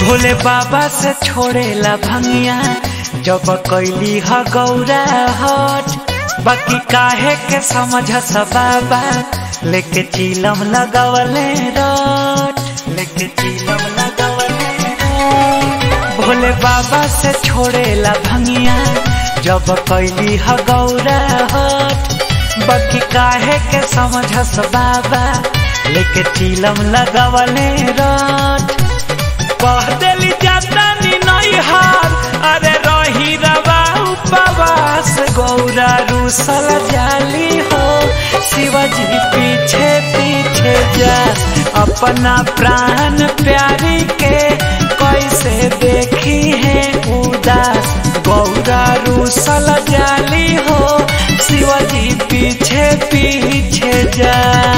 भोले बाबा से छोड़ेला भंगिया जब कैली ह गौरा हट बाकी काहे के समझ स बाबा लेके चिलम लगवले रट लेके चिलम लगवले रट भोले बाबा से छोड़ेला भंगिया जब कैली ह गौरा हट बाकी काहे के समझ स बाबा लेके चिलम लगवले रट कह देली जाता नी नैहार अरे रही रवा उपवास गौरा रूसल जाली हो शिवजी पीछे पीछे जा अपना प्राण प्यारी के कैसे देखी है उदास गौरा रूसल जाली हो शिवजी पीछे पीछे जा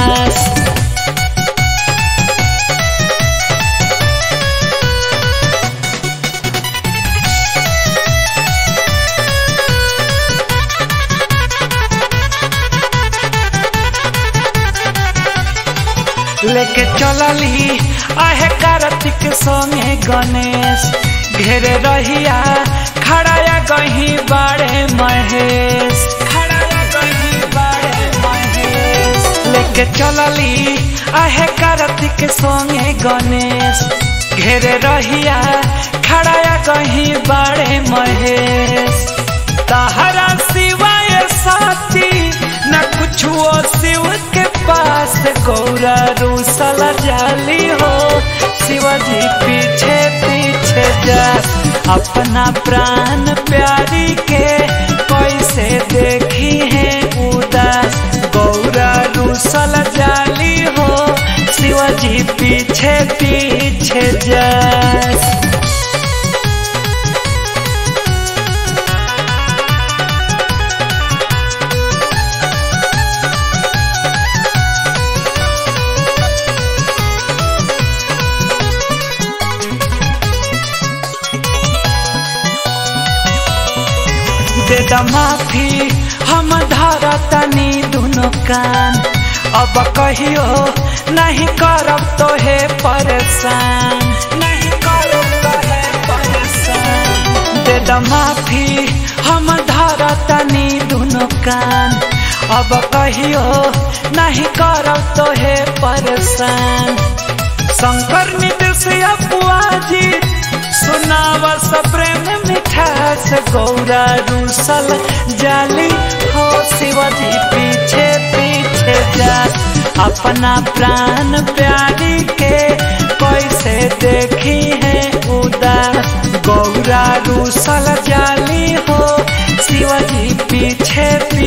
लेके चलली आहे कार्तिक संगे गणेश घेरे रहिया खड़ाया गही बाड़े महेश खड़ाया गही बाड़े महेश लेके चलली आहे कार्तिक संगे गणेश घेरे रहिया खड़ाया गही बाड़े महेश तहरा सिवाय साथी न कुछ शिव के पास गौरा रूसल जाली हो शिवजी पीछे पीछे जा अपना प्राण प्यारी के कैसे देखी है उदास गौरा रूसल जाली हो शिवजी पीछे पीछे जा दे द माफी हम धरा तनी दुनो कान अब कहियो नहीं करब तो हे परेशान नहीं करब तो हे परेशान दे द माफी हम धरा तनी दुनो कान अब कहियो नहीं करब तो हे परेशान शंकर निदेश अपुआजी सुनाव प्रेम मिठास गौरा रूसल जाली हो शिवजी पीछे पीछे जा अपना प्राण प्यारी के कैसे देखी है उदास गौरा रूसल जाली हो शिवजी पीछे पीछे